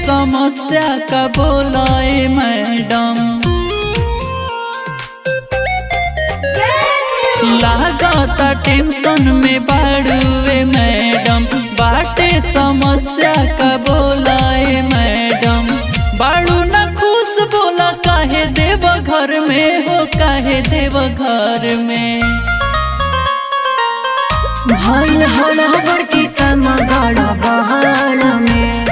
समस्या का बोलाए मैडम लागता टेंशन में बाड़ुए मैडम बाटे समस्या का बोलाए मैडम बाड़ू न खुश बोला काहे देव घर में हो काहे देव घर में भइल हड़बड़ के काम गड़ बहाड़ में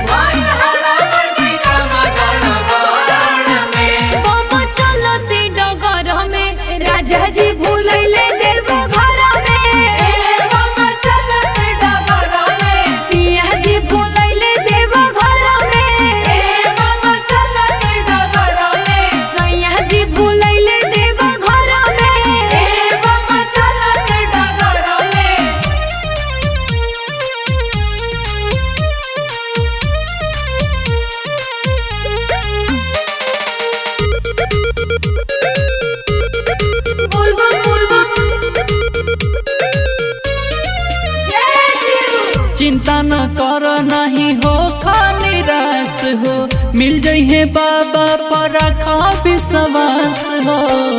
बम चलती डगर में राजा जी भूलैले देव घर में पिया जी भूलैले देव घर में सैया जी भूलैले देव घर में बुलबुल बुलबुल जय शिव चिंता न कर नहीं हो खा निराश हो मिल जइहे बाबा पर रखा विश्वास हो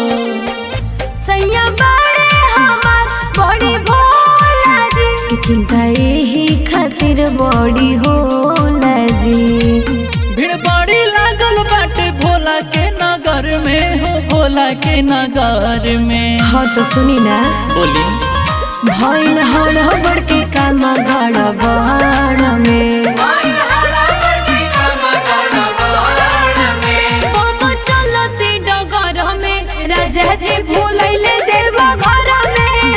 सैया बड़े हमार बड़ी भोला जी की चिंता यही खातिर बड़ी होला जी भीड़ बड़ी लागल बाटे भोला के नगर में हो भोला के नगर में हाँ तो सुनी ना बोली भइल हड़बड़ के काम गड़ बहाड़ में बम चलती डगर में राजा जी भूलैले देव घर में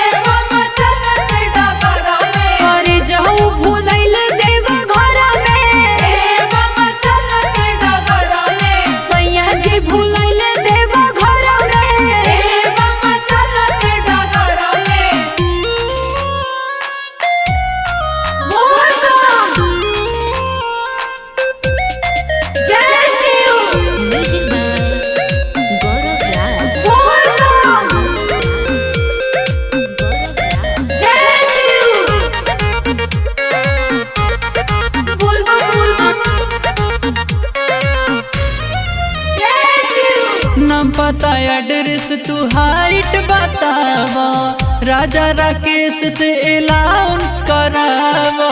अरे जाऊ भूलैले देव घर में सैया जी भूलैले देव घर में जय शिव जय शिव बुलबुल बुलबुल जय शिव नाम पता एड्रेस तू हाइट बतावा राजा राकेश से अलाउंस करावा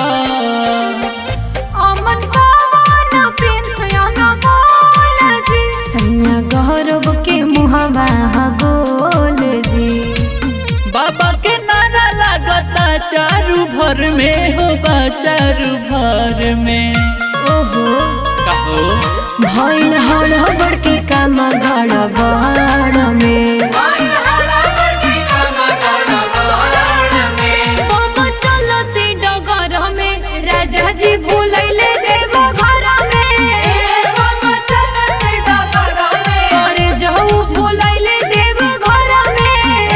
अमन पावन प्रिंस अनमोल जी सैया गौरव के मुहबा गोल जी बाबा के नारा लागता चारू भर में हो बा चारू भर में ओहो कहो भइल हड़बड़ के काम गड़ बहाड़ में बम चलती डगर में राजा जी भूलैले देव घर में अरे जाऊ भूलैले देव घर में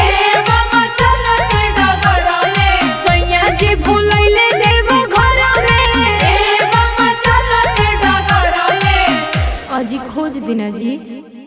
सैया जी भूलैले देव घर में अजी खोज दिना जी